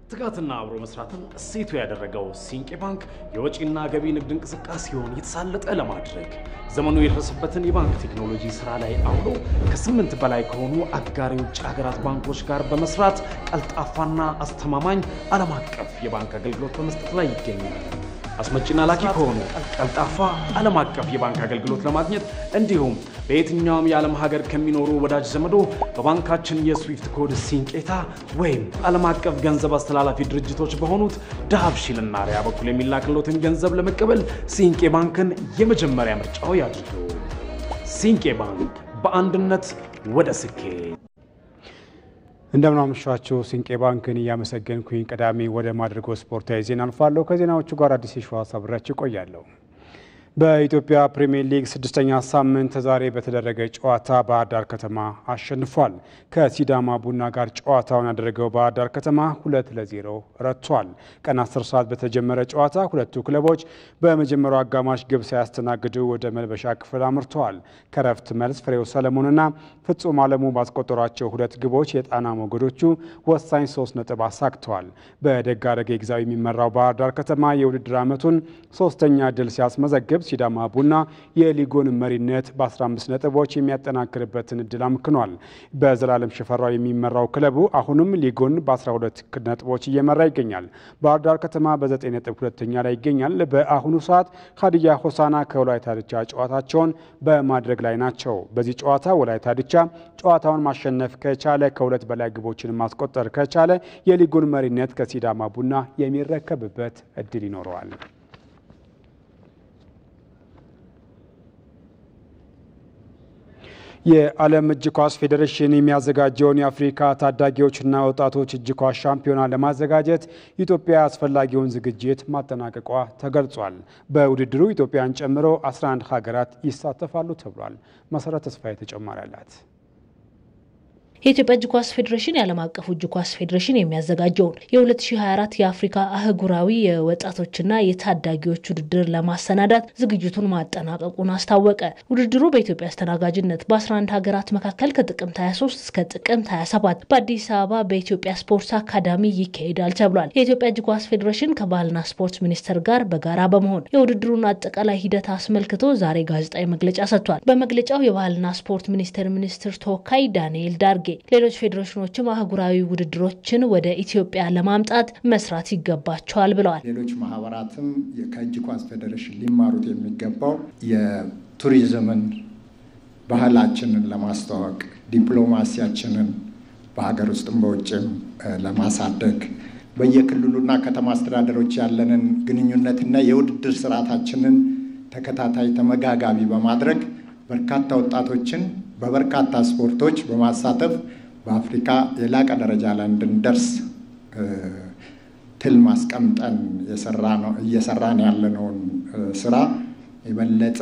ትጋትና አብሮ መስራትን እሴቱ ያደረገው ሲንቄ ባንክ የወጪና ገቢ ንግድ እንቅስቃሴውን የተሳለጠ ለማድረግ ዘመኑ የደረሰበትን የባንክ ቴክኖሎጂ ስራ ላይ አውሎ ከስምንት በላይ ከሆኑ አጋር የውጭ ሀገራት ባንኮች ጋር በመስራት ቀልጣፋና አስተማማኝ ዓለም አቀፍ የባንክ አገልግሎት በመስጠት ላይ ይገኛል። አስመጪና ላኪ ከሆኑ ቀልጣፋ ዓለም አቀፍ የባንክ አገልግሎት ለማግኘት እንዲሁም በየትኛውም የዓለም ሀገር ከሚኖሩ ወዳጅ ዘመዶ በባንካችን የስዊፍት ኮድ ሲንቄታ ወይም ዓለም አቀፍ ገንዘብ አስተላላፊ ድርጅቶች በሆኑት ዳሃብሺልና ሪያ በኩል የሚላክሎትን ገንዘብ ለመቀበል ሲንቄ ባንክን የመጀመሪያ ምርጫው ያድርጉ። ሲንቄ ባንክ በአንድነት ወደ ስኬት። እንደምናመሻችሁ ሲንቄ ባንክን እያመሰገንኩኝ ቀዳሚ ወደ ማድረጎ ስፖርታዊ ዜና አልፋለሁ። ከዜናዎቹ ጋር አዲስ የሸዋስ አብሬያችሁ እቆያለሁ። በኢትዮጵያ ፕሪምየር ሊግ ስድስተኛ ሳምንት ዛሬ በተደረገ ጨዋታ ባህር ዳር ከተማ አሸንፏል። ከሲዳማ ቡና ጋር ጨዋታውን ያደረገው ባህር ዳር ከተማ ሁለት ለዜሮ ረቷል። ቀን 10 ሰዓት በተጀመረ ጨዋታ ሁለቱ ክለቦች በመጀመሪያው አጋማሽ ግብ ሳያስተናግዱ ወደ መልበሻ ክፍል አምርተዋል። ከረፍት መልስ ፍሬው ሰለሞንና ፍጹም አለሙ ባስቆጠሯቸው ሁለት ግቦች የጣና ሞገዶቹ ወሳኝ ሶስት ነጥብ አሳክተዋል። በደጋረገ ግዛዊ የሚመራው ባህር ዳር ከተማ የውድድር ዓመቱን ሶስተኛ ድል ሲያስመዘግብ ሲዳማ ቡና የሊጉን መሪነት በ15 ነጥቦች የሚያጠናክርበትን እድል አምክኗል። በዘላለም ሽፈራው የሚመራው ክለቡ አሁንም ሊጉን በ12 ነጥቦች እየመራ ይገኛል። ባህር ዳር ከተማ በ9 ነጥብ ሁለተኛ ላይ ይገኛል። በአሁኑ ሰዓት ሀዲያ ሆሳና ከወላይታ ድቻ ጨዋታቸውን በማድረግ ላይ ናቸው። በዚህ ጨዋታ ወላይታ ድቻ ጨዋታውን ማሸነፍ ከቻለ ከሁለት በላይ ግቦችን ማስቆጠር ከቻለ የሊጉን መሪነት ከሲዳማ ቡና የሚረከብበት እድል ይኖረዋል። የዓለም እጅ ኳስ ፌዴሬሽን የሚያዘጋጀውን የአፍሪካ ታዳጊዎችና ወጣቶች እጅ ኳስ ሻምፒዮና ለማዘጋጀት ኢትዮጵያ አስፈላጊውን ዝግጅት ማጠናቀቋ ተገልጿል። በውድድሩ ኢትዮጵያን ጨምሮ 11 ሀገራት ይሳተፋሉ ተብሏል። መሰረት ተስፋዬ ተጨማሪ አላት። የኢትዮጵያ እጅ ኳስ ፌዴሬሽን የዓለም አቀፉ እጅ ኳስ ፌዴሬሽን የሚያዘጋጀውን የ2024 የአፍሪካ አህጉራዊ የወጣቶችና የታዳጊዎች ውድድር ለማሰናዳት ዝግጅቱን ማጠናቀቁን አስታወቀ። ውድድሩ በኢትዮጵያ አስተናጋጅነት በ11 ሀገራት መካከል ከጥቅምት 23 እስከ ጥቅምት 27 በአዲስ አበባ በኢትዮጵያ ስፖርት አካዳሚ ይካሄዳል ተብሏል። የኢትዮጵያ እጅ ኳስ ፌዴሬሽን ከባህልና ስፖርት ሚኒስቴር ጋር በጋራ በመሆን የውድድሩን አጠቃላይ ሂደት አስመልክቶ ዛሬ ጋዜጣዊ መግለጫ ሰጥቷል። በመግለጫው የባህልና ስፖርት ሚኒስቴር ሚኒስትር ተወካይ ዳንኤል ዳርጌ ሌሎች ፌዴሬሽኖችም አህጉራዊ ውድድሮችን ወደ ኢትዮጵያ ለማምጣት መስራት ይገባቸዋል ብለዋል። ሌሎች ማህበራትም ከእጅ ኳስ ፌዴሬሽን ሊማሩት የሚገባው የቱሪዝምን ባህላችንን ለማስተዋወቅ ዲፕሎማሲያችንን በሀገር ውስጥም በውጭም ለማሳደግ በየክልሉና ከተማ አስተዳደሮች ያለንን ግንኙነትና የውድድር ስርዓታችንን ተከታታይ ተመጋጋቢ በማድረግ በርካታ ወጣቶችን በበርካታ ስፖርቶች በማሳተፍ በአፍሪካ የላቀ ደረጃ ላይ እንድንደርስ ትልም አስቀምጠን እየሰራን ያለነውን ስራ የበለጠ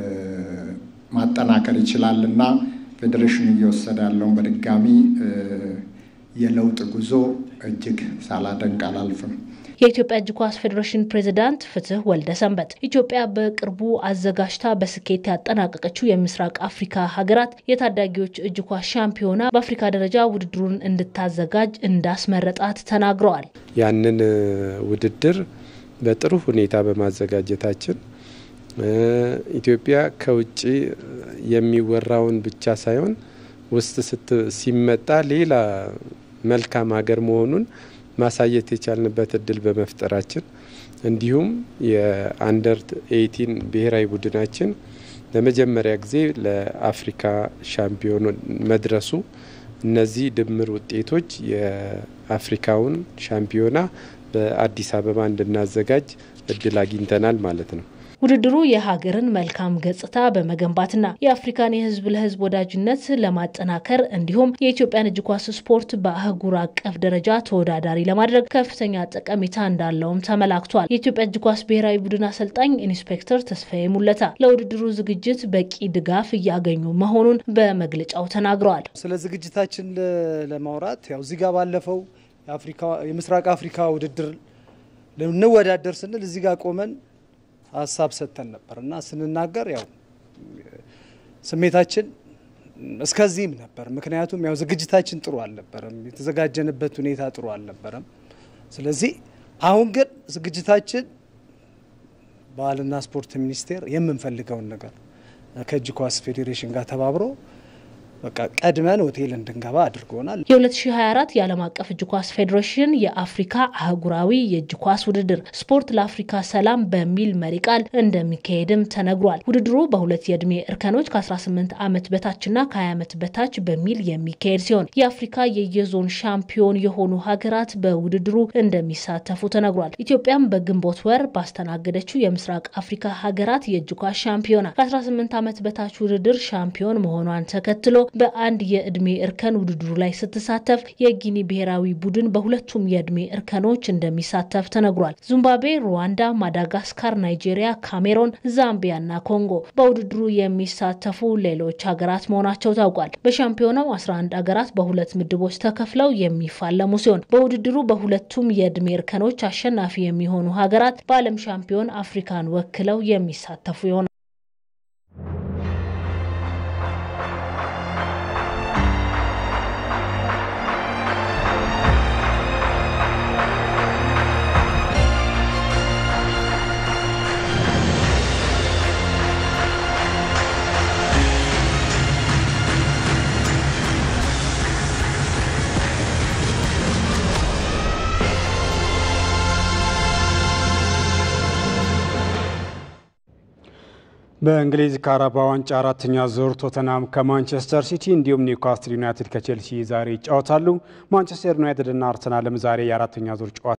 ማጠናከር ይችላል እና ፌዴሬሽኑ እየወሰደ ያለውን በድጋሚ የለውጥ ጉዞ እጅግ ሳላደንቅ አላልፍም። የኢትዮጵያ እጅ ኳስ ፌዴሬሽን ፕሬዚዳንት ፍትህ ወልደ ሰንበት ኢትዮጵያ በቅርቡ አዘጋጅታ በስኬት ያጠናቀቀችው የምስራቅ አፍሪካ ሀገራት የታዳጊዎች እጅ ኳስ ሻምፒዮና በአፍሪካ ደረጃ ውድድሩን እንድታዘጋጅ እንዳስመረጣት ተናግረዋል። ያንን ውድድር በጥሩ ሁኔታ በማዘጋጀታችን ኢትዮጵያ ከውጭ የሚወራውን ብቻ ሳይሆን ውስጥ ሲመጣ ሌላ መልካም ሀገር መሆኑን ማሳየት የቻልንበት እድል በመፍጠራችን እንዲሁም የአንደር ኤይቲን ብሔራዊ ቡድናችን ለመጀመሪያ ጊዜ ለአፍሪካ ሻምፒዮን መድረሱ እነዚህ ድምር ውጤቶች የአፍሪካውን ሻምፒዮና በአዲስ አበባ እንድናዘጋጅ እድል አግኝተናል ማለት ነው። ውድድሩ የሀገርን መልካም ገጽታ በመገንባትና የአፍሪካን የሕዝብ ለሕዝብ ወዳጅነት ለማጠናከር እንዲሁም የኢትዮጵያን እጅ ኳስ ስፖርት በአህጉር አቀፍ ደረጃ ተወዳዳሪ ለማድረግ ከፍተኛ ጠቀሜታ እንዳለውም ተመላክቷል። የኢትዮጵያ እጅ ኳስ ብሔራዊ ቡድን አሰልጣኝ ኢንስፔክተር ተስፋዬ ሙለታ ለውድድሩ ዝግጅት በቂ ድጋፍ እያገኙ መሆኑን በመግለጫው ተናግረዋል። ስለ ዝግጅታችን ለማውራት ያው እዚህ ጋር ባለፈው የምስራቅ አፍሪካ ውድድር ልንወዳደር ስንል እዚህ ጋር ቆመን ሀሳብ ሰጥተን ነበር እና ስንናገር ያው ስሜታችን እስከዚህም ነበር። ምክንያቱም ያው ዝግጅታችን ጥሩ አልነበረም፣ የተዘጋጀንበት ሁኔታ ጥሩ አልነበረም። ስለዚህ አሁን ግን ዝግጅታችን ባህልና ስፖርት ሚኒስቴር የምንፈልገውን ነገር ከእጅ ኳስ ፌዴሬሽን ጋር ተባብሮ በቃ ቀድመን ሆቴል እንድንገባ አድርጎናል። የ2024 የዓለም አቀፍ እጅ ኳስ ፌዴሬሽን የአፍሪካ አህጉራዊ የእጅ ኳስ ውድድር ስፖርት ለአፍሪካ ሰላም በሚል መሪ ቃል እንደሚካሄድም ተነግሯል። ውድድሩ በሁለት የዕድሜ እርከኖች ከ18 ዓመት በታችና ከ20 ዓመት በታች በሚል የሚካሄድ ሲሆን የአፍሪካ የየዞን ሻምፒዮን የሆኑ ሀገራት በውድድሩ እንደሚሳተፉ ተነግሯል። ኢትዮጵያም በግንቦት ወር ባስተናገደችው የምስራቅ አፍሪካ ሀገራት የእጅ ኳስ ሻምፒዮና ከ18 ዓመት በታች ውድድር ሻምፒዮን መሆኗን ተከትሎ በአንድ የእድሜ እርከን ውድድሩ ላይ ስትሳተፍ የጊኒ ብሔራዊ ቡድን በሁለቱም የእድሜ እርከኖች እንደሚሳተፍ ተነግሯል። ዚምባብዌ፣ ሩዋንዳ፣ ማዳጋስካር፣ ናይጄሪያ፣ ካሜሮን፣ ዛምቢያ እና ኮንጎ በውድድሩ የሚሳተፉ ሌሎች ሀገራት መሆናቸው ታውቋል። በሻምፒዮናው 11 ሀገራት በሁለት ምድቦች ተከፍለው የሚፋለሙ ሲሆን በውድድሩ በሁለቱም የእድሜ እርከኖች አሸናፊ የሚሆኑ ሀገራት በዓለም ሻምፒዮን አፍሪካን ወክለው የሚሳተፉ ይሆናል። በእንግሊዝ ካራባ ዋንጫ አራተኛ ዙር ቶተናም ከማንቸስተር ሲቲ እንዲሁም ኒውካስትል ዩናይትድ ከቼልሲ ዛሬ ይጫወታሉ። ማንቸስተር ዩናይትድ እና አርሰናልም ዛሬ የአራተኛ ዙር ጨዋታ